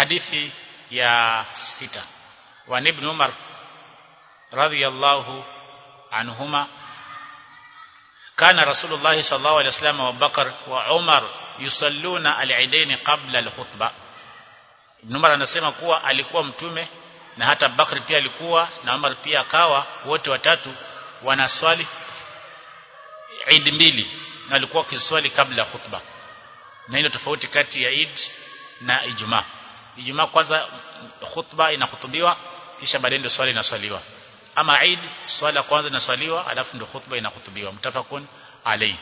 hadithi ya sita wa ibn Umar radhiyallahu anhuma kana rasulullah sallallahu alaihi wasallam wa Bakar wa Umar yusalluna al-idain qabla al-khutbah Ibn Umar anasema kuwa alikuwa mtume na hata Bakr pia alikuwa na Umar pia akawa wote watatu wanaswali Eid mbili na alikuwa kiswali kabla khutba na hilo tofauti kati ya Eid na Ijumaa Ijumaa kwanza khutba inahutubiwa kisha baadaye ndio swali inaswaliwa ama Eid swala kwanza inaswaliwa alafu ndio khutba inahutubiwa mtafakun alayhi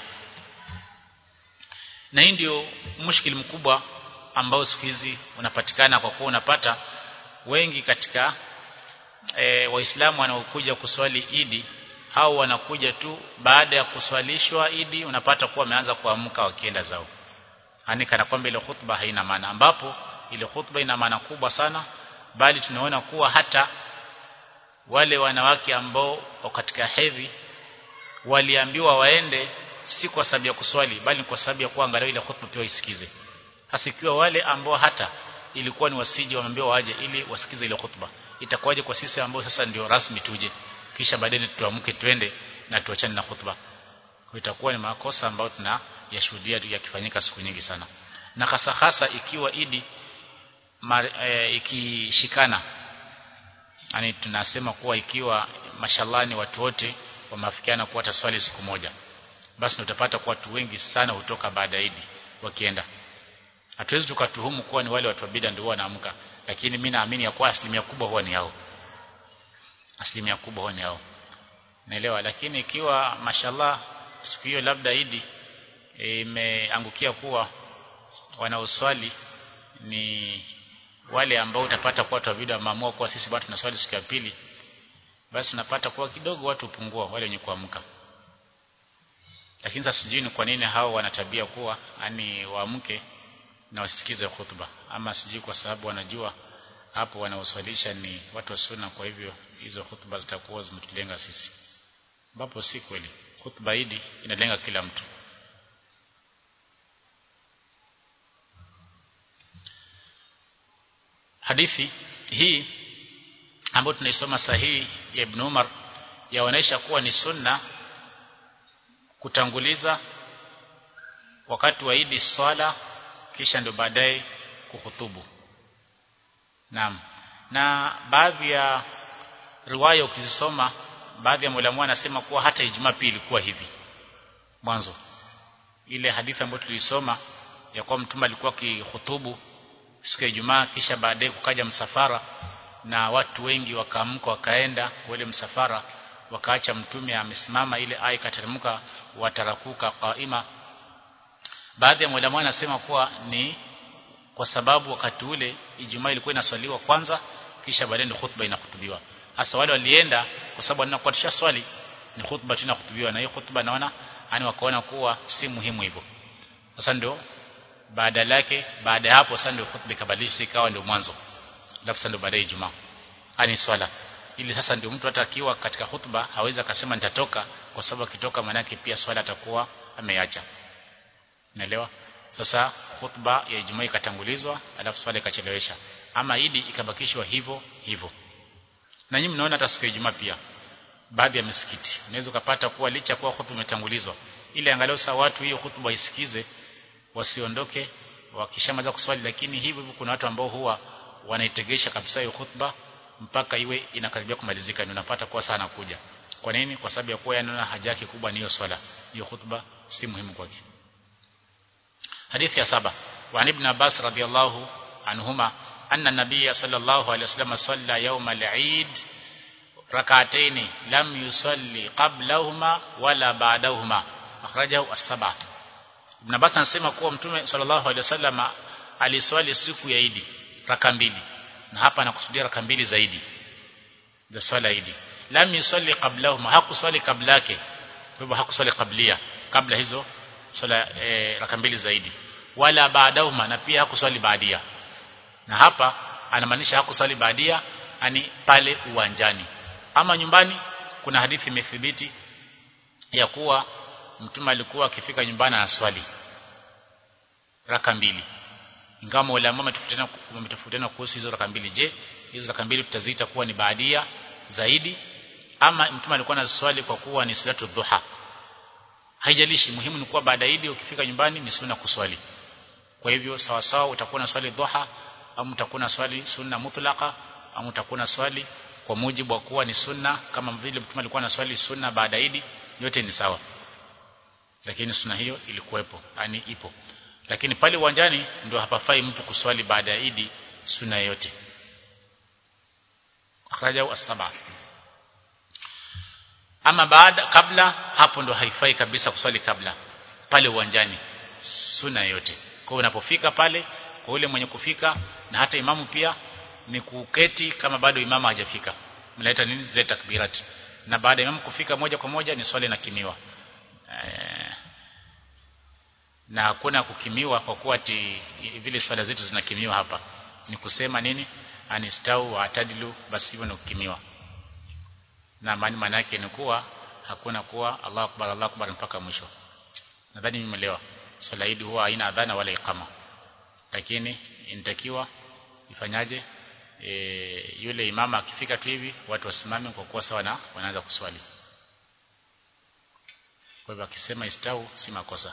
na hii ndio mushkil mkubwa ambao siku hizi unapatikana kwa kuwa unapata wengi katika e, waislamu wanaokuja kuswali idi au wanakuja tu baada ya kuswalishwa idi unapata kuwa wameanza kuamka wakienda zao yani kana kwamba ile khutba haina maana ambapo ile khutba ina maana kubwa sana bali tunaona kuwa hata wale wanawake ambao wako katika hedhi waliambiwa waende si kwa sababu ya kuswali bali kwa sababu ya kuangalia ile khutba pia isikize hasa ikiwa wale ambao hata ilikuwa ni wasiji wameambiwa waje ili wasikize ile khutba itakuwaje kwa sisi ambao sasa ndio rasmi tuje kisha baadaye tuamke twende na tuachane na khutba kwa itakuwa ni makosa ambayo tunayashuhudia yakifanyika siku nyingi sana na hasa hasa ikiwa idi mar, e, ikishikana yani tunasema kuwa ikiwa mashallah ni watu wote wameafikiana kuwa taswali siku moja basi utapata kuwa watu wengi sana hutoka baada ya idi wakienda hatuwezi tukatuhumu kuwa ni wale watu wa bid'a ndio wanaamka lakini mimi naamini ya kuwa asilimia kubwa huwa ni hao asilimia kubwa huwa ni hao naelewa lakini ikiwa mashallah siku hiyo labda idi imeangukia kuwa wanaoswali ni wale ambao utapata kuwa watu wa bid'a wameamua kuwa sisi bado tunaswali siku ya pili basi unapata kuwa kidogo watu hupungua wale wenye kuamka lakini sasa sijui ni kwa nini hao wanatabia kuwa ani waamke na wasikize khutba ama sijui kwa sababu wanajua hapo wanaoswalisha ni watu wa sunna kwa hivyo hizo khutba zitakuwa zimetulenga sisi ambapo si kweli khutba hili inalenga kila mtu hadithi hii ambayo tunaisoma sahihi ya Ibn Umar yaonesha kuwa ni sunna kutanguliza wakati wa Idi swala kisha ndio baadaye kuhutubu Naam na baadhi ya riwaya ukizisoma baadhi ya mwalimu anasema kuwa hata Ijumaa pia ilikuwa hivi mwanzo ile hadithi ambayo tulisoma ya kuwa mtume alikuwa akihutubu siku ya Ijumaa kisha baadaye kukaja msafara na watu wengi wakaamka wakaenda wale msafara wakaacha mtume amesimama ile aya ikateremka watarakuka qaima baadhi ya mwalimu anasema kuwa ni kwa sababu wakati ule Ijumaa ilikuwa inaswaliwa kwanza kisha baadaye ndio khutba inahutubiwa hasa wale walienda kwa sababu wanakuwa swali ni khutba tena kutubiwa na hiyo khutba naona yani wakaona kuwa si muhimu hivyo sasa ndio baada yake baada ya hapo sasa ndio khutba ikabadilishwa ikawa ndio mwanzo alafu sasa ndio baadaye Ijumaa ani swala ili sasa ndio mtu hata akiwa katika khutba hawezi akasema nitatoka kwa sababu akitoka manake pia swala atakuwa ameacha naelewa sasa khutba ya Ijumaa ikatangulizwa alafu swala ikachelewesha ama idi ikabakishwa hivyo hivyo na nyinyi mnaona hata siku ya Ijumaa pia baadhi ya misikiti unaweza kupata kuwa licha kuwa khutba imetangulizwa ili angalau saa watu hiyo khutba isikize wasiondoke wakishamaliza kuswali lakini hivyo hivyo kuna watu ambao huwa wanaitegesha kabisa hiyo khutba mpaka iwe inakaribia kumalizika ndio unapata kuwa sana kuja kwa nini kwa sababu ya kuwa yanaona haja yake kubwa ni hiyo swala hiyo khutba si muhimu kwake hadithi ya saba wa ibn Abbas radiyallahu anhuma anna nabiyya sallallahu alayhi wasallam salla yawm al-eid rak'atayn lam yusalli qablahuma wala ba'dahuma akhrajahu as-sab'a ibn Abbas anasema kuwa mtume sallallahu alayhi wasallam aliswali siku ya Idi raka mbili na hapa anakusudia raka mbili zaidi za swala Idi lam yusalli qablahuma hakuswali kabla yake kwa hivyo hakuswali kablia kabla hizo swala e, raka mbili zaidi wala baadahuma na pia hakuswali baadia na hapa anamaanisha hakuswali baadia ani pale uwanjani ama nyumbani kuna hadithi imethibiti ya kuwa mtume alikuwa akifika nyumbani anaswali raka mbili ingawa maulama wametofautiana wametofautiana kuhusu hizo raka mbili je hizo raka mbili tutaziita kuwa ni baadia zaidi ama mtume alikuwa anaswali kwa kuwa ni salatu dhuha haijalishi muhimu ni kuwa baada idi ukifika nyumbani ni sunna kuswali kwa hivyo sawa sawa utakuwa na swali dhuha au utakuwa na swali sunna mutlaqa au utakuwa na swali kwa mujibu wa kuwa ni sunna kama vile mtume alikuwa na swali sunna baada idi yote ni sawa lakini sunna hiyo ilikuwepo yani ipo lakini pale uwanjani ndio hapafai mtu kuswali baada ya idi sunna yote akhrajahu as-sab'a ama baada kabla hapo ndo haifai kabisa kuswali kabla pale uwanjani sunna yote kwa hiyo unapofika pale kwa yule mwenye kufika na hata imamu pia ni kuketi kama bado imamu hajafika mnaleta nini zile takbirat na baada ya imamu kufika moja kwa moja ni swali na kimiwa e, na hakuna kukimiwa kwa kuwa ati vile swala zetu zinakimiwa hapa ni kusema nini anistau wa atadilu basi hivyo ni kukimiwa na maana maana yake ni kuwa hakuna kuwa Allahu akbar Allahu akbar mpaka mwisho nadhani nimeelewa swala hili huwa haina adhana wala iqama lakini inatakiwa ifanyaje e, yule imama akifika tu hivi watu wasimame kwa kuwa sawa na wanaanza kuswali kwa hivyo akisema istau si makosa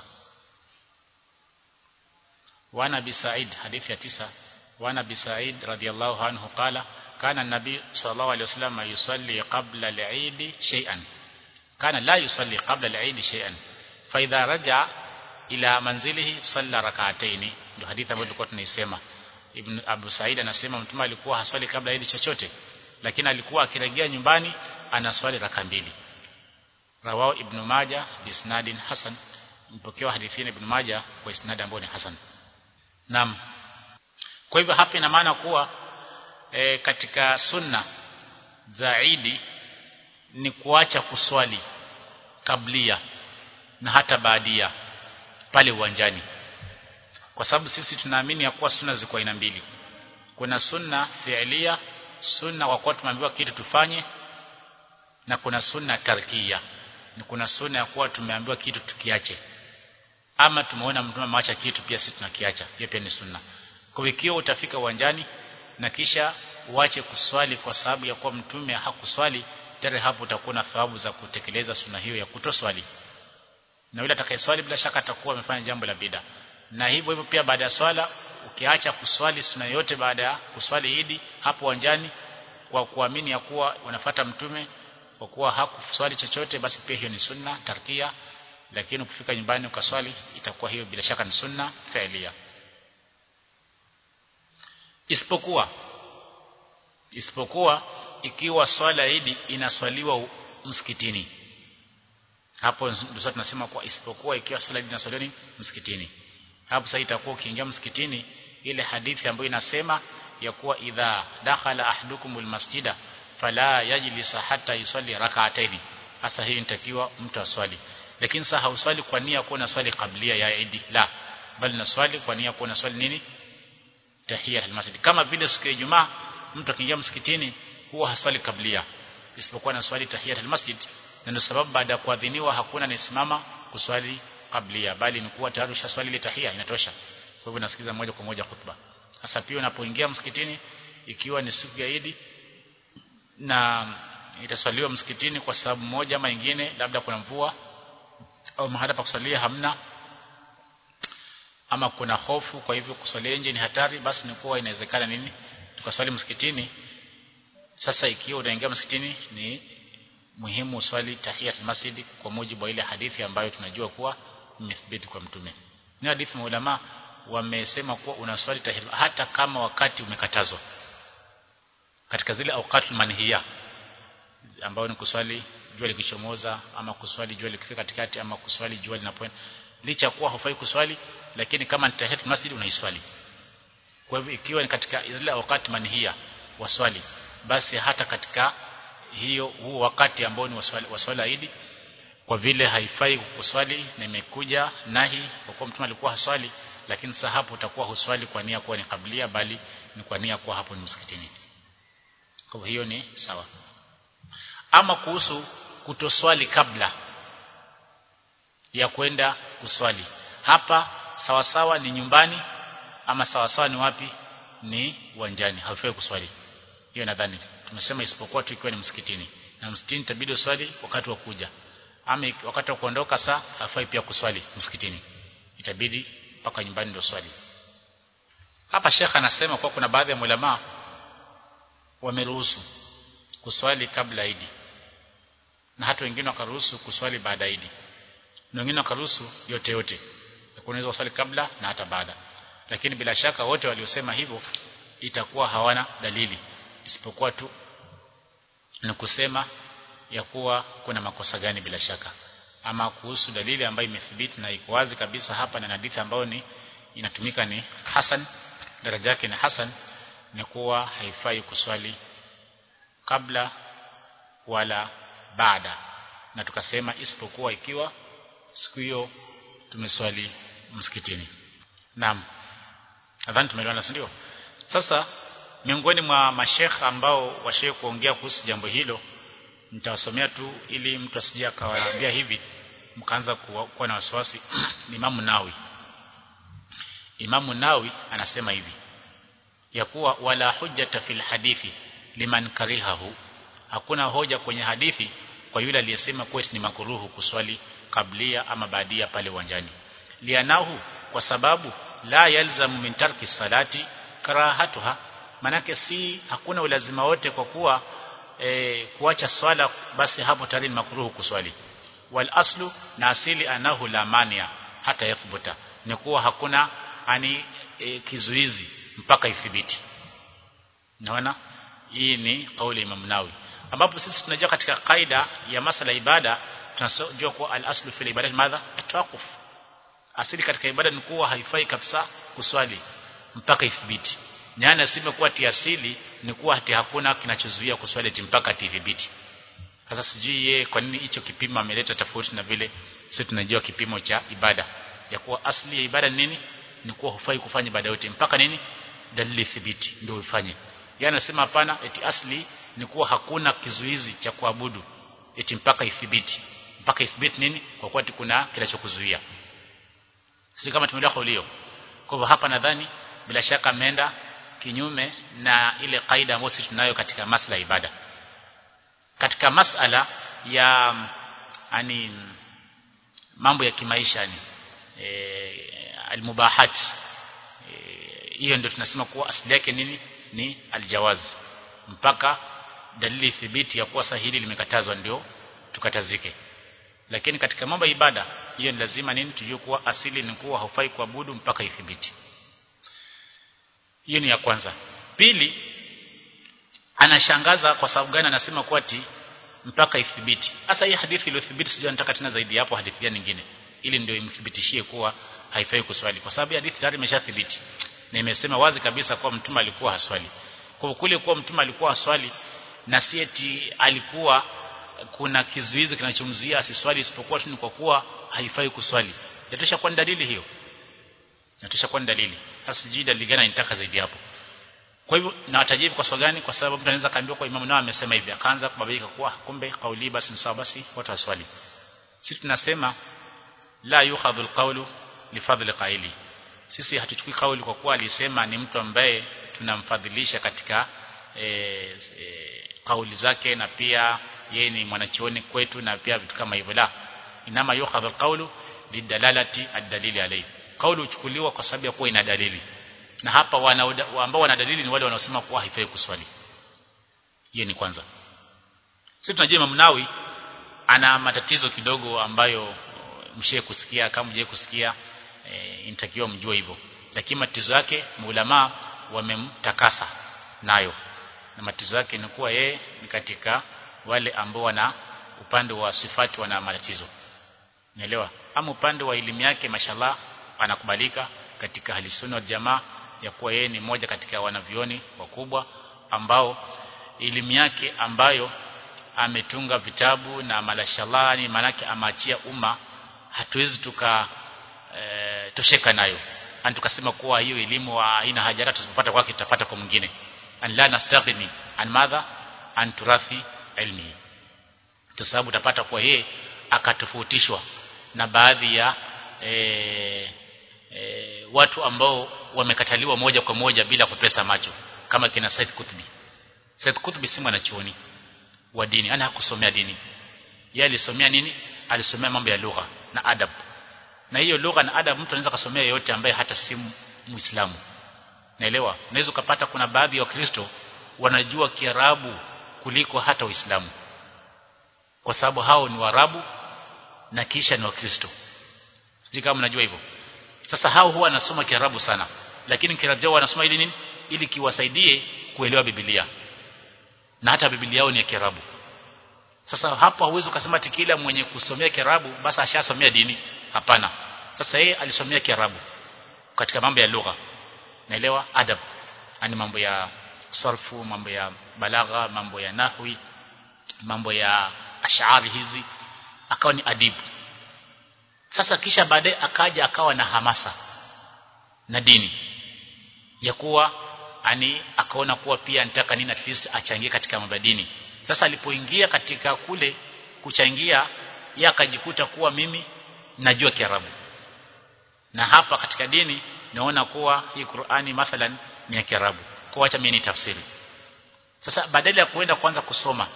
wana bi Said hadithi ya tisa wana bi Said radhiallahu anhu qala kana nabi sallallahu alayhi wasallam yusalli qabla al-eid shay'an kana la yusalli qabla al-eid shay'an fa idha raja ila manzilihi salla rak'atayn ndio hadithi ambayo tulikuwa tunaisema ibn Abu Said anasema mtume alikuwa haswali kabla ya chochote lakini alikuwa akirejea nyumbani anaswali raka mbili rawao ibn Majah bisnadin hasan mpokewa hadithi ya ibn Majah kwa isnad ambao ni hasan Naam. Kwa hivyo hapa ina maana kuwa e, katika sunna za Idi ni kuacha kuswali kablia na hata baadia pale uwanjani. Kwa sababu sisi tunaamini ya kuwa sunna ziko aina mbili. Kuna sunna fi'lia, sunna kwa kuwa tumeambiwa kitu tufanye na kuna sunna tarkia. Ni kuna sunna ya kuwa tumeambiwa kitu tukiache ama tumeona mtume ameacha kitu pia sisi tunakiacha hiyo pia ni sunna kwa ikiwa utafika uwanjani na kisha uache kuswali kwa sababu ya kuwa mtume hakuswali tayari hapo utakuwa na thawabu za kutekeleza sunna hiyo ya kutoswali na yule atakayeswali bila shaka atakuwa amefanya jambo la bida na hivyo hivyo pia baada ya swala ukiacha kuswali sunna yote baada ya kuswali idi hapo uwanjani kwa kuamini ya kuwa unafata mtume kwa kuwa hakuswali chochote basi pia hiyo ni sunna tarkia lakini ukifika nyumbani ukaswali itakuwa hiyo bila shaka ni sunna fi'lia isipokuwa isipokuwa ikiwa swala idi inaswaliwa msikitini hapo ndio tunasema kwa isipokuwa ikiwa swala idi inaswaliwa msikitini hapo sasa itakuwa ukiingia msikitini ile hadithi ambayo inasema ya kuwa idha dakhala ahdukumul masjida fala yajlisa hatta yusalli rak'ataini hasa hii inatakiwa mtu aswali lakini sasa hauswali kwa nia kuwa na swali kablia ya idi la bali na swali kwa nia kuwa na swali nini tahiyya almasjid kama vile siku ya Ijumaa mtu akiingia msikitini huwa haswali kablia isipokuwa na swali tahiyya almasjid na ndio sababu baada ya kuadhiniwa hakuna nisimama kuswali kablia bali ni kuwa tayari ushaswali ile tahiyya inatosha kwa hivyo nasikiza moja kwa moja khutba sasa pia unapoingia msikitini ikiwa ni siku ya Idi na itaswaliwa msikitini kwa sababu moja ama nyingine labda kuna mvua au mahala pa kusalia hamna ama kuna hofu kwa hivyo kuswalia nje ni hatari basi ni kuwa inawezekana nini tukaswali msikitini sasa ikiwa unaingia msikitini ni muhimu uswali tahiyat masjid kwa mujibu wa ile hadithi ambayo tunajua kuwa imethibiti kwa mtume ni hadithi maulama wamesema kuwa unaswali tahiyat hata kama wakati umekatazwa katika zile awqatul manhiya ambayo ni kuswali jua likichomoza ama kuswali jua likifika katikati ama kuswali jua linapoenda licha kuwa hufai kuswali lakini kama ni tahiyat masjid unaiswali kwa hivyo ikiwa ni katika zile wakati manhia waswali basi hata katika hiyo huo wakati ambao ni waswali waswala idi kwa vile haifai kuswali na imekuja nahi kwa kuwa mtume alikuwa haswali lakini sasa hapo utakuwa huswali kwa nia kuwa ni kablia bali ni kwa nia kuwa hapo ni msikitini kwa hiyo ni sawa ama kuhusu kutoswali kabla ya kwenda kuswali hapa sawa sawa ni nyumbani ama sawa sawa ni wapi ni uwanjani haufai kuswali hiyo nadhani tumesema isipokuwa tu ikiwa ni msikitini na msikitini itabidi uswali wakati wa kuja ama wakati wa kuondoka saa hafai pia kuswali msikitini itabidi mpaka nyumbani ndio swali hapa shekha anasema kwa kuna baadhi ya ulama wameruhusu kuswali kabla idi na hata wengine wakaruhusu kuswali baada idi na wengine wakaruhusu yote yote unaweza kuswali kabla na hata baada lakini bila shaka wote waliosema hivyo itakuwa hawana dalili isipokuwa tu ni kusema ya kuwa kuna makosa gani bila shaka ama kuhusu dalili ambayo imethibiti na iko wazi kabisa hapa na hadithi ambayo ni inatumika ni hasan daraja yake ni hasan ni kuwa haifai kuswali kabla wala baada na tukasema isipokuwa ikiwa siku hiyo tumeswali msikitini naam nadhani tumeelewana si ndio sasa miongoni mwa mashekha ambao washe kuongea kuhusu jambo hilo nitawasomea tu ili mtu asije akawaambia hivi mkaanza kuwa na wasiwasi ni Imamu Nawi Imamu Nawi anasema hivi ya kuwa wala hujjata fil hadithi liman karihahu hakuna hoja kwenye hadithi kwa yule aliyesema kuwa ni makuruhu kuswali kablia ama baadia pale uwanjani lianahu kwa sababu la yalzamu min tarki salati karahatuha manake si hakuna ulazima wote kwa kuwa e, kuacha swala basi hapo tayari ni makruhu kuswali wal aslu na asili anahu la mania hata yathbuta ni kuwa hakuna ani e, kizuizi mpaka ithibiti naona hii ni kauli ya Imam Nawawi ambapo sisi tunajua katika kaida ya masala ibada tunajua kuwa al aslu fil ibada madha atawaquf asili katika ibada ni kuwa haifai kabisa kuswali mpaka ithibiti nyana asime kuwa tiasili ni kuwa hati hakuna kinachozuia kuswali mpaka tidhibiti sasa sijui yeye kwa nini hicho kipimo ameleta tofauti na vile sisi tunajua kipimo cha ibada ya kuwa asili ya ibada ni nini ni kuwa hufai kufanya ibada yote mpaka nini dalili thibiti ndio ufanye yeye anasema hapana eti asli ni kuwa hakuna kizuizi cha kuabudu eti mpaka ithibiti mpaka ithibiti nini kwa kuwa kuna kinachokuzuia si kama tumeelewa kauli hiyo kwa hivyo hapa nadhani bila shaka ameenda kinyume na ile kaida ambayo sisi tunayo katika masala ya ibada katika masala ya ani mambo ya kimaisha ni e, almubahat hiyo e, ndio tunasema kuwa asili yake nini ni aljawaz mpaka dalili thibiti ya kuwa sahili limekatazwa ndio tukatazike lakini katika mambo ya ibada hiyo ni lazima nini tujue kuwa asili ni kuwa haufai kuabudu mpaka ithibiti hiyo ni ya kwanza pili anashangaza kwa sababu gani anasema kuwa ati mpaka ithibiti hasa hii hadithi iliyothibiti sijui nataka tena zaidi hapo hadithi gani nyingine ili ndio imthibitishie kuwa haifai kuswali kwa sababu hadithi tayari imeshathibiti na imesema wazi kabisa kuwa mtume alikuwa haswali kwa kule kuwa mtume alikuwa haswali na si eti alikuwa kuna kizuizi kinachomzuia asiswali isipokuwa tu ni kwa kuwa haifai kuswali yatosha kwa dalili hiyo yatosha kwa dalili sasa sijui dalili gani nitaka zaidi hapo kwa hivyo na watajibu kwa sababu gani kwa sababu mtu anaweza kaambiwa kwa imamu nao amesema hivi akaanza kubabaika kuwa kumbe kauli basi ni sawa basi watu waswali sisi tunasema la yukhadhu alqawlu lifadhli qaili sisi hatuchukui kauli kwa kuwa alisema ni mtu ambaye tunamfadhilisha katika e, e, kauli zake na pia yeye ni mwanachuoni kwetu na pia vitu kama hivyo la inama yukhadhu alqawlu lidalalati ad-dalili alayhi kauli huchukuliwa kwa sababu ya kuwa ina dalili na hapa wana, ambao wana dalili ni wale wanaosema kuwa haifai kuswali hiyo ni kwanza sisi tunajua Imam Nawawi ana matatizo kidogo ambayo mshe kusikia kama mje kusikia e, inatakiwa mjue hivyo lakini matatizo yake maulama wamemtakasa nayo na matatizo yake ni kuwa yeye ni katika wale ambao wana upande wa sifati wana matatizo naelewa ama upande wa elimu yake mashallah anakubalika katika halisunna wal jamaa ya kuwa yeye ni mmoja katika wanavioni wakubwa ambao elimu yake ambayo ametunga vitabu na malashalani manake amaachia umma hatuwezi tuka e, tosheka nayo ani tukasema kuwa hiyo elimu haina haja hata tusipata kwake tutapata kwa mwingine an la nastaghni an madha an turathi ilmi kwa sababu utapata kuwa yeye akatofautishwa na baadhi ya e, e, watu ambao wamekataliwa moja kwa moja bila kupesa macho kama kina Said Qutbi Said Qutbi si mwanachuoni wa dini ana hakusomea dini yeye alisomea nini alisomea mambo ya lugha na adab na hiyo lugha na adab mtu anaweza kusomea yote ambaye hata si muislamu naelewa unaweza ukapata kuna baadhi ya wakristo wanajua kiarabu kuliko hata uislamu kwa sababu hao ni warabu na kisha ni wakristo sijui kama mnajua hivyo sasa hao huwa wanasoma kiarabu sana lakini kiarabu chao wanasoma ili nini ili kiwasaidie kuelewa biblia na hata biblia yao ni ya kiarabu sasa hapo hauwezi ukasema kila mwenye kusomea kiarabu basi ashasomea dini hapana sasa yeye alisomea kiarabu katika mambo ya lugha naelewa adab ani mambo ya sarfu mambo ya balagha mambo ya nahwi mambo ya ashari hizi akawa ni adibu sasa kisha baadaye akaja akawa na hamasa na dini ya kuwa ani akaona kuwa pia nitaka nini at least achangie katika mambo ya dini sasa alipoingia katika kule kuchangia yeye akajikuta kuwa mimi najua Kiarabu na hapa katika dini naona kuwa hii Qur'ani mathalan ni ya Kiarabu kwa acha mimi ni tafsiri sasa badala ya kuenda kwanza kusoma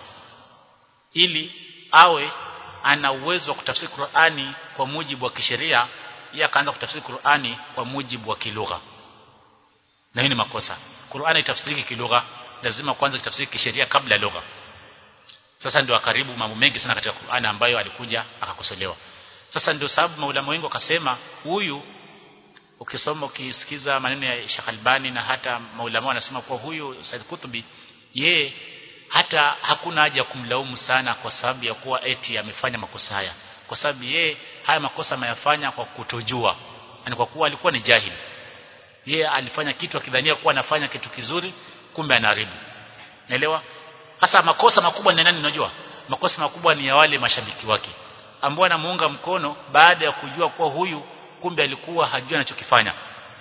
ili awe ana uwezo wa kutafsiri Qur'ani kwa mujibu wa kisheria yeye akaanza kutafsiri Qur'ani kwa mujibu wa kilugha na hii ni makosa Qur'ani itafsiriki kilugha lazima kwanza itafsiriki kisheria kabla ya lugha sasa ndio akaribu mambo mengi sana katika Qur'ani ambayo alikuja akakosolewa sasa ndio sababu maulama wengi wakasema huyu ukisoma ukisikiza maneno ya Sheikh Albani na hata maulama wanasema kuwa huyu Said Kutubi ye hata hakuna haja kumlaumu sana kwa sababu ya kuwa eti amefanya makosa haya kwa sababu ye haya makosa ameyafanya kwa kutojua yani kwa kuwa alikuwa ni jahili ye alifanya kitu akidhania kuwa anafanya kitu kizuri kumbe anaharibu naelewa sasa makosa makubwa ni nani unajua makosa makubwa ni ya wale mashabiki wake ambao anamuunga mkono baada ya kujua kuwa huyu kumbe alikuwa hajui anachokifanya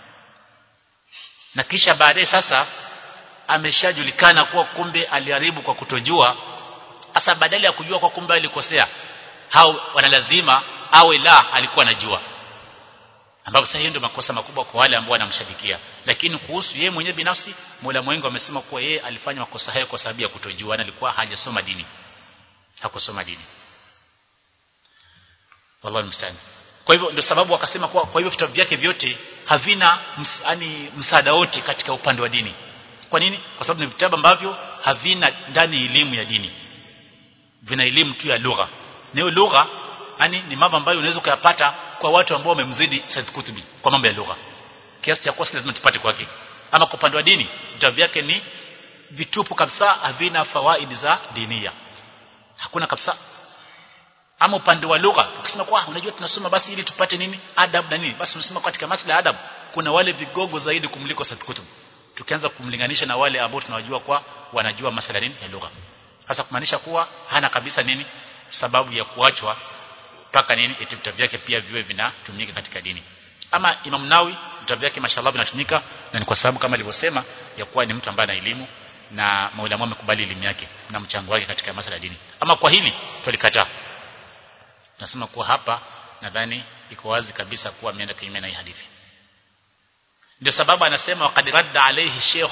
na kisha baadaye sasa ameshajulikana kuwa kumbe aliharibu kwa kutojua sasa badala ya kujua kwa kumbe alikosea hao wanalazima awe la alikuwa anajua ambapo sasa hiyo ndio makosa makubwa kwa wale ambao wanamshabikia lakini kuhusu yeye mwenyewe binafsi Mola mwengi amesema kuwa yeye alifanya makosa hayo kwa sababu ya kutojua na alikuwa hajasoma dini hakusoma dini wallahu musta'an kwa hivyo ndio sababu wakasema kuwa kwa hivyo vitabu vyake vyote havina ms, yani msaada wote katika upande wa dini kwa nini kwa sababu ni vitabu ambavyo havina ndani elimu ya dini vina elimu tu ya lugha na hiyo lugha yani ni mambo ambayo unaweza kuyapata kwa watu ambao wamemzidi Said Kutubi kwa mambo ya lugha kiasi cha kosa lazima tupate kwake ama kwa upande wa dini vitabu vyake ni vitupu kabisa havina fawaidi za dinia hakuna kabisa ama upande wa lugha ukisema kwa unajua tunasoma basi ili tupate nini adab na nini basi unasema katika masuala ya adab kuna wale vigogo zaidi kumliko Said Kutub tukianza kumlinganisha na wale ambao tunawajua kwa wanajua masuala nini ya lugha hasa kumaanisha kuwa hana kabisa nini sababu ya kuachwa mpaka nini eti vitabu vyake pia viwe vinatumika katika dini ama Imam Nawi vitabu vyake mashallah vinatumika na ni kwa sababu kama alivyosema ya kuwa ni mtu ambaye ana elimu na maulama wamekubali elimu yake na mchango wake katika masuala ya dini ama kwa hili tulikataa nasema kuwa hapa nadhani iko wazi kabisa kuwa ameenda kinyume na hii hadithi ndio sababu anasema waqad radda alayhi Sheikh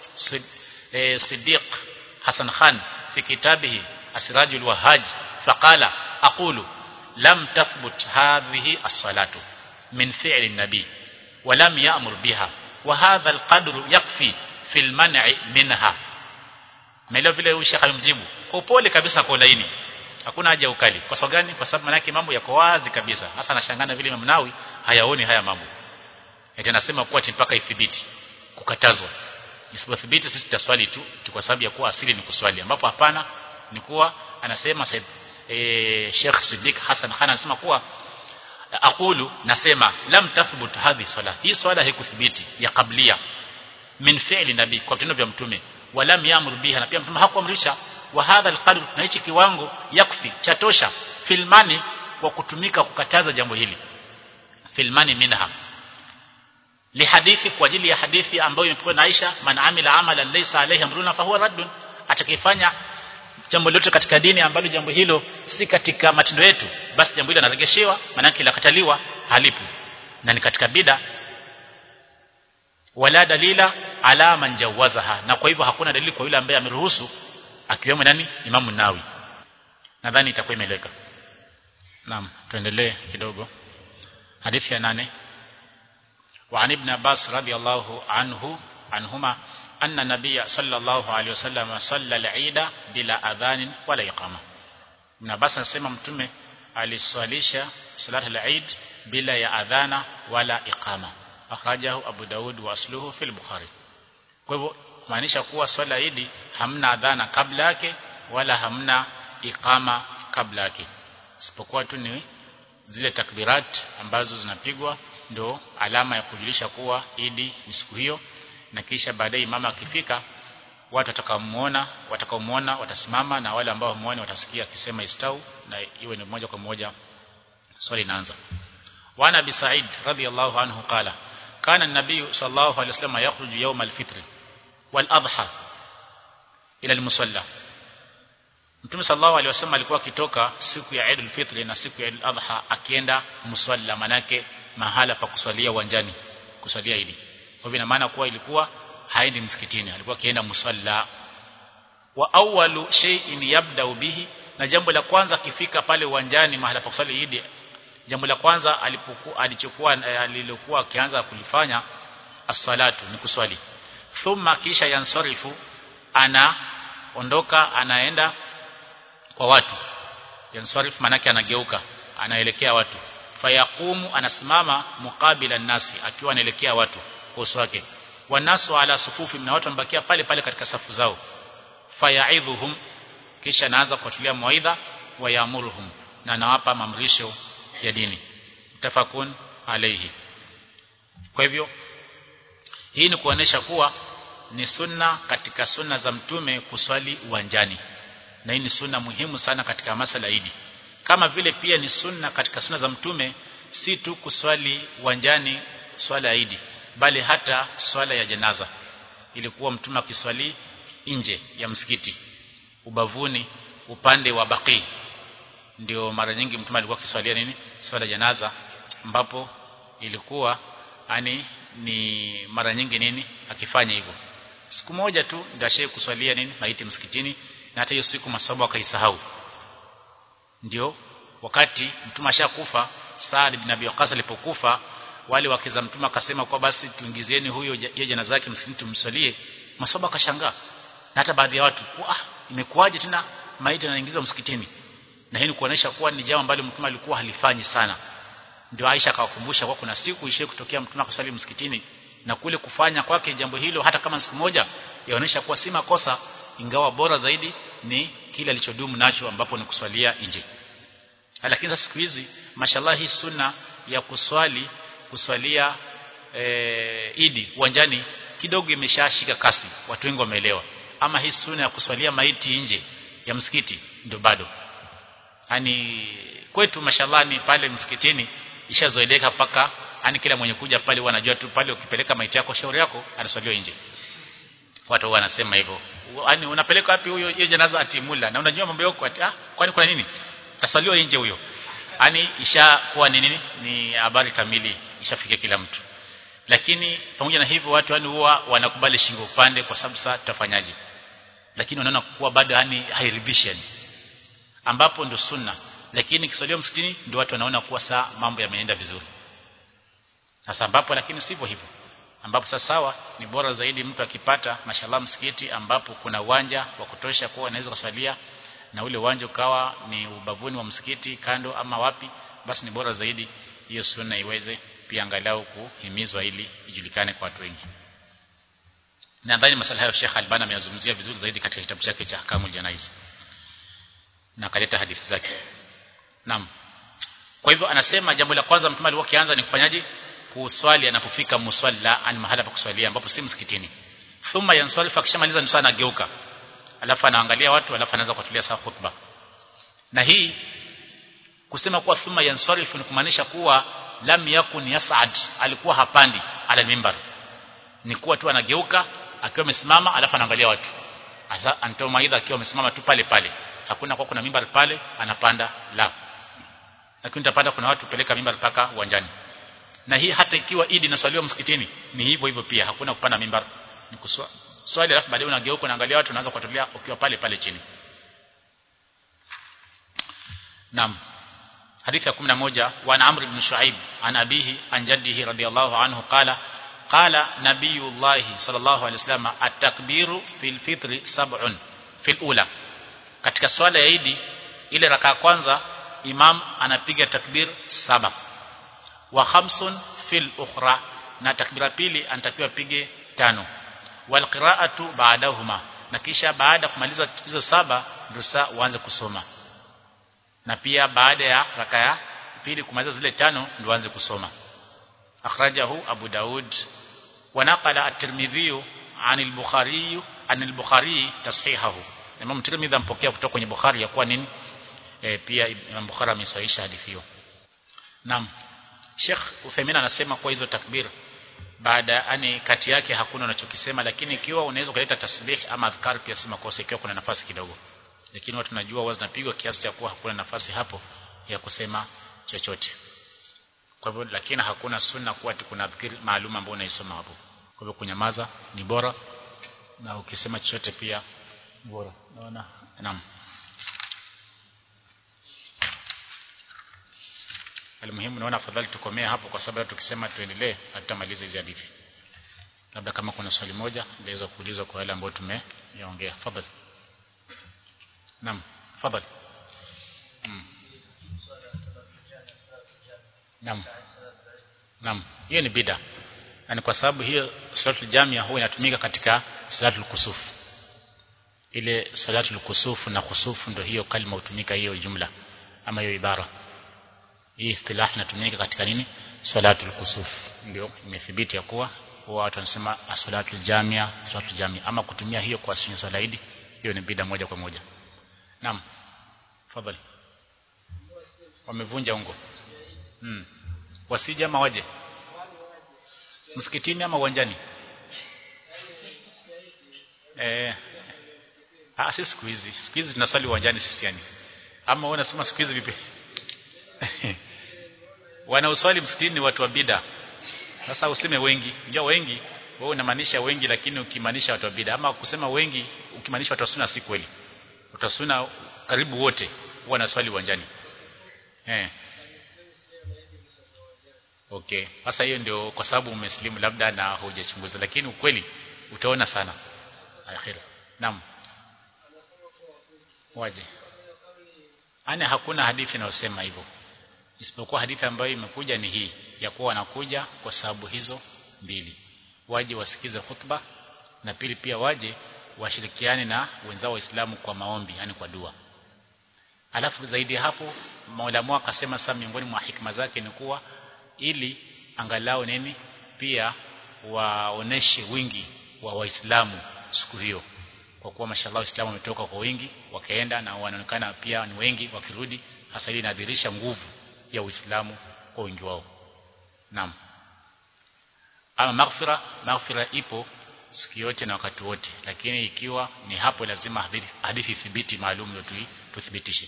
Siddiq Hassan Khan fi kitabihi Asrajul Wahhaj faqala aqulu lam tathbut hadhihi as-salatu min fi'li an-nabi wa lam ya'mur biha wa hadha al-qadru yakfi fi al-man'i minha Melo vile huyu Sheikh alimjibu kwa upole kabisa kwa laini hakuna haja ukali kwa sababu gani kwa sababu manake mambo yako wazi kabisa hasa anashangana vile Imam Nawawi hayaoni haya mambo eti anasema kuwa mpaka ithibiti kukatazwa isipothibiti sisi tutaswali tu kwa sababu ya kuwa asili ni kuswali ambapo hapana ni kuwa anasema Said e, Sheikh Siddiq Hassan Khan anasema kuwa aqulu nasema lam tathbut hadhi sala hii swala haikuthibiti ya kablia min fi'li nabii kwa vitendo vya mtume walam yamur biha na pia mtume hakuamrisha wa hadha alqadr na hichi kiwango yakfi chatosha filmani kwa kutumika kukataza jambo hili filmani minha lihadithi kwa ajili ya hadithi ambayo imepokea na Aisha man amila amalan laysa alayhi amruna fahuwa raddun atakifanya jambo lote katika dini ambalo jambo hilo si katika matendo yetu basi jambo hilo linaregeshewa maana yake lakataliwa halipo na ni katika bida wala dalila ala man jawazaha na kwa hivyo hakuna dalili kwa yule ambaye ameruhusu akiwemo nani Imamu Nawi nadhani itakuwa imeleka naam tuendelee kidogo hadithi ya nane وعن ابن عباس رضي الله عنه عنهما أن النبي صلى الله عليه وسلم صلى العيد بلا أذان ولا إقامة ابن عباس anasema mtume aliswalisha salat al-Eid bila ya adhana wala iqama akhrajahu Abu Daud wa asluhu fil Bukhari kwa hivyo maanisha kuwa swala Eid hamna adhana kabla yake wala hamna iqama kabla yake isipokuwa tu ni zile takbirat ambazo zinapigwa ndo alama ya kujulisha kuwa idi ni siku hiyo na kisha baadaye mama akifika watu watakaomuona watakaomuona watasimama na wale ambao muone watasikia akisema istau na iwe ni moja kwa moja swali inaanza wana bi sa'id radhiyallahu anhu qala kana an-nabiy sallallahu alayhi wasallam yakhruju yawm al-fitr wal adha ila al-musalla Mtume sallallahu alaihi wasallam alikuwa akitoka siku ya Eid al-Fitr na siku ya Eid al-Adha akienda musalla manake mahala pa kuswalia uwanjani kuswalia Eid. Kwa hivyo ina maana kuwa ilikuwa haendi msikitini, alikuwa akienda musalla. Wa awwalu shay'in yabda bihi, na jambo la kwanza akifika pale uwanjani mahala pa kuswali Eid, jambo la kwanza alipokuwa alichokuwa alilokuwa akianza kulifanya as-salatu ni kuswali. Thumma kisha yansarifu ana ondoka anaenda kwa watu yansarif manake anageuka anaelekea watu fayaqumu anasimama mukabila nasi akiwa anaelekea watu kwa uso wake wanasu ala sufufi na watu wanabakia pale pale katika safu zao fayaidhuhum kisha anaanza kuwatulia mawaidha wayamuruhum na anawapa mamrisho ya dini tafakun alayhi kwa hivyo hii ni kuonesha kuwa ni sunna katika sunna za mtume kuswali uwanjani na hii ni sunna muhimu sana katika masala idi kama vile pia ni sunna katika sunna za mtume si tu kuswali uwanjani swala ya idi bali hata swala ya janaza ilikuwa mtume akiswali nje ya msikiti ubavuni upande wa baqi ndio mara nyingi mtume alikuwa akiswalia nini swala janaza ambapo ilikuwa ani ni mara nyingi nini akifanya hivyo siku moja tu ndio ashaye kuswalia nini maiti msikitini na hata hiyo siku masaba akaisahau ndio wakati mtume ashakufa Saad ibn Abi Waqqas alipokufa wale wakiza mtume akasema kwa basi tuingizieni huyo yeye jana zake msikitini tumsalie masaba akashangaa na hata baadhi ya watu ah imekuwaje tena maiti anaingizwa msikitini na hii ni kuonesha kuwa ni jambo ambalo mtume alikuwa halifanyi sana ndio Aisha akawakumbusha kwa kuna siku ishe kutokea mtume akasali msikitini na kule kufanya kwake jambo hilo hata kama siku moja yaonesha kuwa si makosa ingawa bora zaidi ni kile alichodumu nacho ambapo ni kuswalia nje lakini sasa siku hizi mashallah hii sunna ya kuswali kuswalia e, idi uwanjani kidogo imeshashika kasi watu wengi wameelewa ama hii sunna ya kuswalia maiti nje ya msikiti ndio bado yani kwetu mashallah ni pale msikitini ishazoeleka paka yani kila mwenye kuja pale wanajua tu pale ukipeleka maiti yako shauri yako anaswaliwa nje watu wanasema hivyo yani unapeleka wapi huyo hiyo janaza atimula na unajua mambo yako ati ah kwani kuna nini tasaliwa nje huyo yani ishakuwa ni nini ni habari kamili ishafikia kila mtu lakini pamoja na hivyo watu yani huwa wanakubali shingo upande kwa sababu sasa tutafanyaje lakini wanaona kuwa bado yani hairidhishi yani ambapo ndio sunna lakini kiswalio msikitini ndio watu wanaona kuwa saa mambo yameenda vizuri sasa ambapo lakini sivyo hivyo ambapo sasa sawa ni bora zaidi mtu akipata mashallah msikiti ambapo kuna uwanja wa kutosha kuwa anaweza kuswalia na ule uwanja ukawa ni ubavuni wa msikiti kando ama wapi basi ni bora zaidi hiyo sunna iweze pia angalau kuhimizwa ili ijulikane kwa watu wengi nadhani masala hayo Sheikh Albani ameyazungumzia vizuri zaidi katika kitabu chake cha Ahkamul Janaiz na kaleta hadithi zake naam kwa hivyo anasema jambo la kwanza mtume alikuwa kianza ni kufanyaje kuswali anapofika musalla ani mahala pa kuswalia ambapo si msikitini thumma yanswalifu akishamaliza nusu anageuka alafu anaangalia watu alafu anaanza kutulia sawa khutba na hii kusema kuwa thumma yanswalifu ni kumaanisha kuwa lam yakun yas'ad alikuwa hapandi ala mimbar ni kuwa tu anageuka akiwa amesimama alafu anaangalia watu asa anatoa maidha akiwa amesimama tu pale pale hakuna kwa kuna mimbar pale anapanda la lakini utapata kuna watu peleka mimbar paka uwanjani na hii hata ikiwa idi inaswaliwa msikitini ni hivyo hivyo pia hakuna kupanda mimbar ni kuswa swali alafu baadaye unageuka unaangalia watu unaanza kuwatolea ukiwa pale pale chini Naam حديث 11 وعن عمرو بن شعيب عن أبيه عن جده رضي الله عنه قال قال نبي الله صلى الله عليه وسلم التكبير في الفطر سبع في الأولى katika swala ya Idi ile raka ya kwanza imam anapiga takbir saba wa khamsun fil ukhra na takbira pili anatakiwa pige tano wal qira'atu ba'dahuma na kisha baada kumaliza hizo saba ndio saa uanze kusoma na pia baada ya raka ya pili kumaliza zile tano ndio uanze kusoma akhrajahu abu daud wa naqala at-tirmidhi عن البخاري عن البخاري تصحيحه Imam Tirmidhi ampokea kutoka kwenye Bukhari ya kuwa nini e, pia Imam Bukhari amesahihisha hadithi hiyo Naam Sheikh Uthaymeen anasema kwa hizo takbir baada yani kati yake hakuna unachokisema lakini ikiwa unaweza kuleta tasbih ama adhkar pia si makosa ikiwa kuna nafasi kidogo lakini watu tunajua huwa zinapigwa kiasi cha kuwa hakuna nafasi hapo ya kusema chochote kwa hivyo lakini hakuna sunna kuwa kuna dhikri maalum ambayo unaisoma hapo kwa hivyo kunyamaza ni bora na ukisema chochote pia bora naona naam Almuhimu naona afadhali tukomee hapo kwa sababu tukisema tuendelee hatutamaliza hizi hadithi. Labda kama kuna swali moja ndaweza kuuliza kwa wale ambao tumeyaongea. Fadhali. Naam, fadhali. Mm. Naam. Naam, hiyo ni bid'a. Yaani kwa sababu hiyo salatul jamia huwa inatumika katika salatul kusuf. Ile salatul kusufu na kusufu ndio hiyo kalima hutumika hiyo jumla ama hiyo ibara hii istilah inatumika katika nini salatul kusuf ndio imethibiti ya kuwa huwa watu wanasema salatul jamia salatul jamia ama kutumia hiyo kwa sunna swala idi hiyo ni bida moja kwa moja naam fadhali wamevunja ungo hmm. wasije ama waje msikitini ama uwanjani eh ah sisi siku hizi siku hizi tunasali uwanjani sisi yani ama wewe unasema siku hizi vipi wanaoswali msikitini ni watu wa bida sasa useme wengi ndio wengi wewe unamaanisha wengi lakini ukimaanisha watu wa bida ama kusema wengi ukimaanisha watu wa sunna si kweli watu wa sunna karibu wote wanaswali uwanjani eh okay sasa hiyo ndio kwa sababu umeslimu labda na hujachunguza lakini ukweli utaona sana akhira naam waje ana hakuna hadithi inayosema hivyo isipokuwa hadithi ambayo imekuja ni hii ya kuwa wanakuja kwa sababu hizo mbili waje wasikize khutba na pili pia waje washirikiane na wenzao waislamu kwa maombi yani kwa dua alafu zaidi hapo maulamu akasema sasa miongoni mwa hikma zake ni kuwa ili angalau nini pia waoneshe wingi wa waislamu siku hiyo kwa kuwa mashallah waislamu wametoka kwa wingi wakaenda na wanaonekana pia ni wengi wakirudi hasa hili inadhihirisha nguvu ya Uislamu kwa wingi wao. Naam. Ama maghfira, maghfira ipo siku yote na wakati wote, lakini ikiwa ni hapo lazima hadithi, hadithi thibiti maalum ndio tuthibitishe.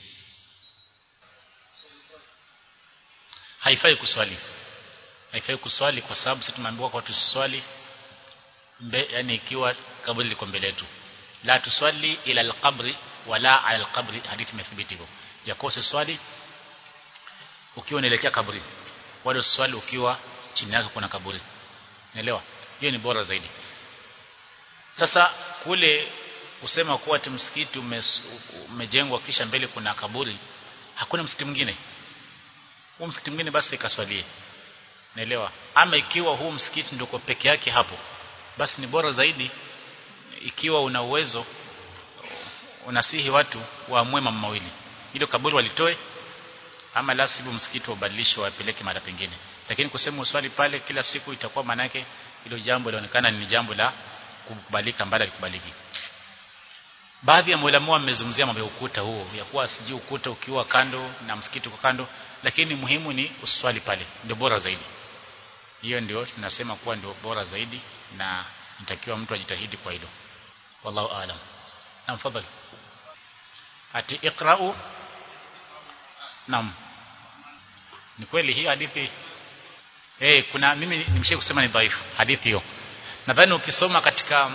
Haifai kuswali. Haifai kuswali kwa sababu sisi tumeambiwa kwa tuswali mbe, yani ikiwa kaburi liko mbele yetu. La tuswali ila alqabri wala ala alqabri, hadithi imethibiti hivyo. Yakose swali ukiwa unaelekea kaburi wala uswali ukiwa chini yake kuna kaburi naelewa hiyo ni bora zaidi sasa kule kusema kuwa ati msikiti umejengwa kisha mbele kuna kaburi hakuna msikiti mwingine huu msikiti mwingine basi ikaswalie naelewa ama ikiwa huu msikiti ndio peke yake hapo basi ni bora zaidi ikiwa una uwezo unasihi watu waamue mambo mawili hilo kaburi walitoe ama la sivyo msikiti ubadilishwe wapeleke mara pengine lakini kusema uswali pale kila siku itakuwa manake hilo jambo linaonekana ni jambo la kukubalika mbali likubaliki baadhi ya maulama wamezungumzia mambo ya ukuta huo ya kuwa siji ukuta ukiwa kando na msikiti kwa kando lakini muhimu ni uswali pale ndio bora zaidi hiyo ndio tunasema kuwa ndio bora zaidi na nitakiwa mtu ajitahidi kwa hilo wallahu aalam na mfadhali ati iqra'u Naam. Ni kweli hii hadithi eh kuna mimi nimesha kusema ni dhaifu hadithi hiyo nadhani ukisoma katika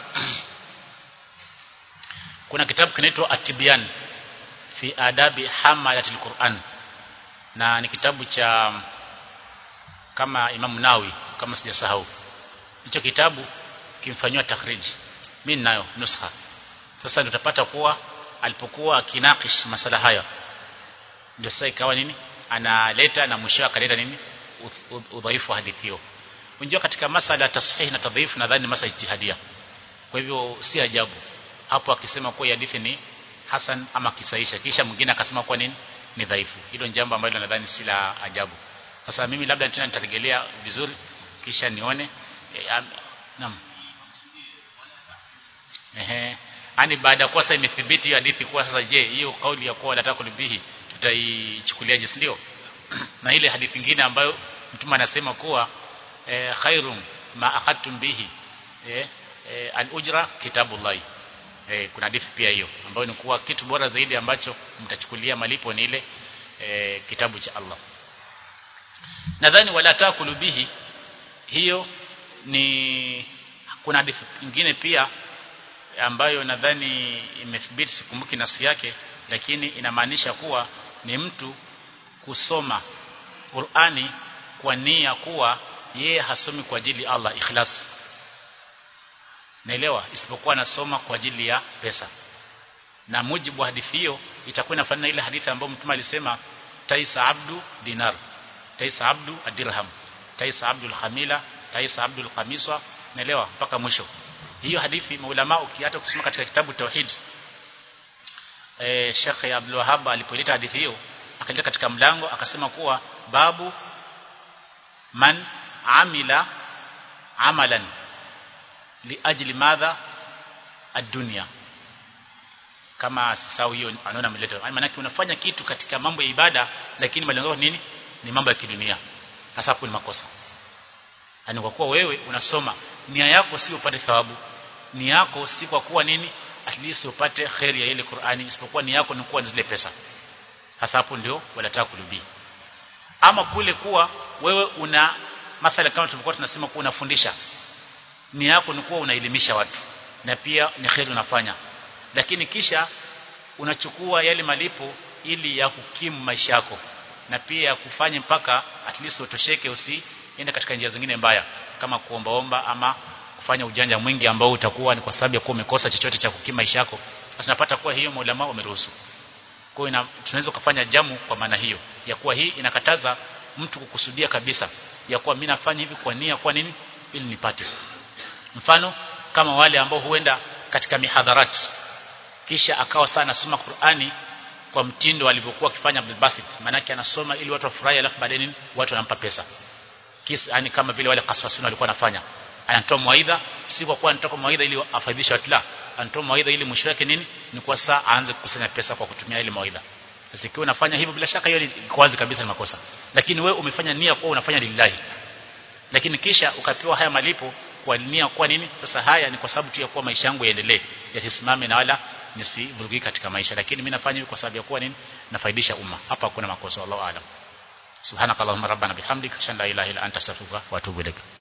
kuna kitabu kinaitwa At-Tibyan fi adabi hamalatil Qur'an na ni kitabu cha kama Imam Nawawi kama sijasahau hicho kitabu kimfanywa takhriji mimi ninayo nusha sasa ndio utapata kuwa alipokuwa akinakish masala haya ndio sasa ikawa nini analeta na mwisho akaleta nini udhaifu wa hadithi hiyo unajua katika masala ya tashihi na tadhaifu nadhani masala ijtihadia kwa hivyo si ajabu hapo akisema kuwa hadithi ni hasan ama kisaisha kisha mwingine akasema kuwa nini ni dhaifu hilo ni jambo ambalo nadhani si la ajabu sasa mimi labda tena nitarejelea vizuri kisha nione e, am, naam ehe yani baada ya kuwa sasa imethibiti hiyo hadithi kuwa sasa je hiyo kauli ya kuwa nataka kulibihi tutaichukuliaje si ndio na ile hadithi nyingine ambayo mtume anasema kuwa e, khairum ma akhadtum bihi e, e, al-ujra kitabullah e, kuna hadithi pia hiyo ambayo ni kuwa kitu bora zaidi ambacho mtachukulia malipo ni ile e, kitabu cha Allah nadhani wala takulu bihi hiyo ni kuna hadithi nyingine pia ambayo nadhani imethibiti sikumbuki nasi yake lakini inamaanisha kuwa ni mtu kusoma Qur'ani kwa nia kuwa yeye hasomi kwa ajili ya Allah ikhlas naelewa isipokuwa anasoma kwa ajili ya pesa na mujibu wa hadithi hiyo itakuwa inafanana ile hadithi ambayo mtume alisema taisa abdu dinar taisa abdu adirham taisa abdu alhamila taisa abdu alqamisa naelewa mpaka mwisho hiyo hadithi maulama hata ukisoma katika kitabu tauhid eh Sheikh Abdul Wahhab alipoleta hadithi hiyo akaleta katika mlango akasema kuwa babu man amila amalan liajli madha ad-dunya kama sawa hiyo anaona ameleta maana yake unafanya kitu katika mambo ya ibada lakini malengo nini ni mambo ya kidunia hasa hapo ni makosa yani kwa kuwa wewe unasoma nia yako si upate thawabu nia yako si kwa kuwa nini at least upate khairi ya ile Qur'ani isipokuwa nia yako ni kuwa zile pesa hasa hapo ndio wanataka kulubii ama kule kuwa wewe una mathala kama tulikuwa tunasema kuwa unafundisha nia yako ni kuwa unaelimisha watu na pia ni khairi unafanya lakini kisha unachukua yale malipo ili ya kukimu maisha yako na pia kufanya mpaka at least utosheke usiende katika njia zingine mbaya kama kuombaomba ama kufanya ujanja mwingi ambao utakuwa ni kwa sababu ya kuwa umekosa chochote cha kukimu maisha yako basi tunapata kuwa hiyo maulama wameruhusu kwa hiyo tunaweza kufanya jamu kwa maana hiyo ya kuwa hii inakataza mtu kukusudia kabisa ya kuwa mimi nafanya hivi kwa nia kwa nini ili nipate mfano kama wale ambao huenda katika mihadharat kisha akawa sana anasoma Qur'ani kwa mtindo alivyokuwa akifanya Abdul Basit manake anasoma ili watu wafurahi alafu baadaye nini watu wanampa pesa kisa yani kama vile wale kaswasuna walikuwa wanafanya anatoa mawaidha si kwa kuwa anatoa mawaidha ili afaidhishe watu la anatoa mawaidha ili mwisho wake nini ni kwa saa aanze kukusanya pesa kwa kutumia ile mawaidha sasa ikiwa unafanya hivyo bila shaka hiyo ni wazi kabisa ni makosa lakini wewe umefanya nia kwa unafanya lillahi lakini kisha ukapewa haya malipo kwa nia kwa nini sasa haya ni kwa sababu tu ya kuwa maisha yangu yaendelee yasisimame na wala nisivurugike katika maisha lakini mimi nafanya hivi kwa sababu ya kuwa nini nafaidisha umma hapa hakuna makosa wallahu aalam subhanakallahumma rabbana bihamdika shalla ilaha illa anta astaghfiruka wa atubu ilaik